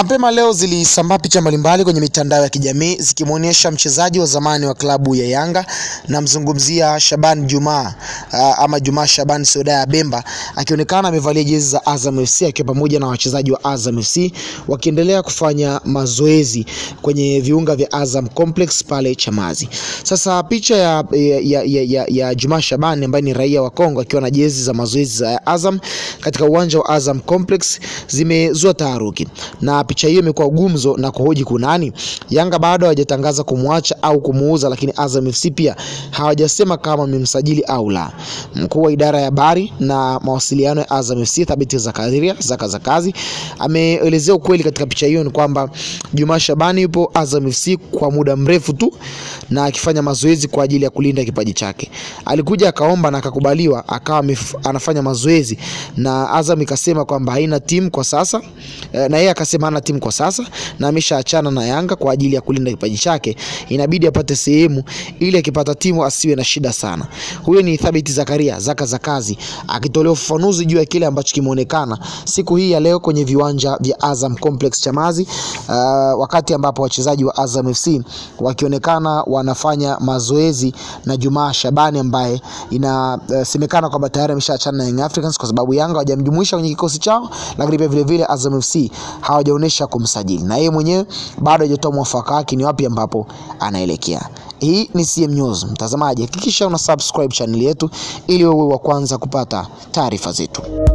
Mapema leo zilisambaa picha mbalimbali kwenye mitandao ya kijamii zikimwonyesha mchezaji wa zamani wa klabu ya Yanga, namzungumzia Shaban Juma uh, ama Juma Shaban Sodaya Bemba akionekana amevalia jezi za Azam FC akiwa pamoja na wachezaji wa Azam FC wakiendelea kufanya mazoezi kwenye viunga vya Azam Complex pale Chamazi. Sasa picha ya, ya, ya, ya, ya Juma Shaban ambaye ni raia wa Kongo akiwa na jezi za mazoezi za Azam katika uwanja wa Azam Complex zimezua taharuki na picha hiyo imekuwa gumzo na kuhoji kunani. Yanga bado hawajatangaza kumwacha au kumuuza, lakini Azam FC pia hawajasema kama wamemsajili au la. Mkuu wa idara ya habari na mawasiliano ya Azam FC Thabiti Zakaria Zaka Zakazi ameelezea ukweli katika picha hiyo ni kwamba Juma Shabani yupo Azam FC kwa muda mrefu tu na akifanya mazoezi kwa ajili ya kulinda kipaji chake. Alikuja akaomba na akakubaliwa, akawa anafanya mazoezi na Azam ikasema kwamba haina timu kwa sasa na yeye akasema hana timu kwa sasa na ameshaachana na Yanga kwa ajili ya kulinda kipaji chake, inabidi apate sehemu ili akipata timu asiwe na shida sana. Huyo ni Thabiti Zakaria Zaka Zakazi akitolea ufafanuzi juu ya kile ambacho kimeonekana siku hii ya leo kwenye viwanja vya Azam Complex Chamazi, uh, wakati ambapo wachezaji wa Azam FC wakionekana wanafanya mazoezi na Jumaa Shabani ambaye inasemekana uh, kwamba tayari ameshaachana na Young Africans kwa sababu Yanga hawajamjumuisha kwenye kikosi chao, lakini pia vile vile Azam FC hawajaonesha kumsajili na yeye mwenyewe bado hajatoa mwafaka wake ni wapi ambapo anaelekea. Hii ni CM News. Mtazamaji, hakikisha una subscribe channel yetu ili wewe wa kwanza kupata taarifa zetu.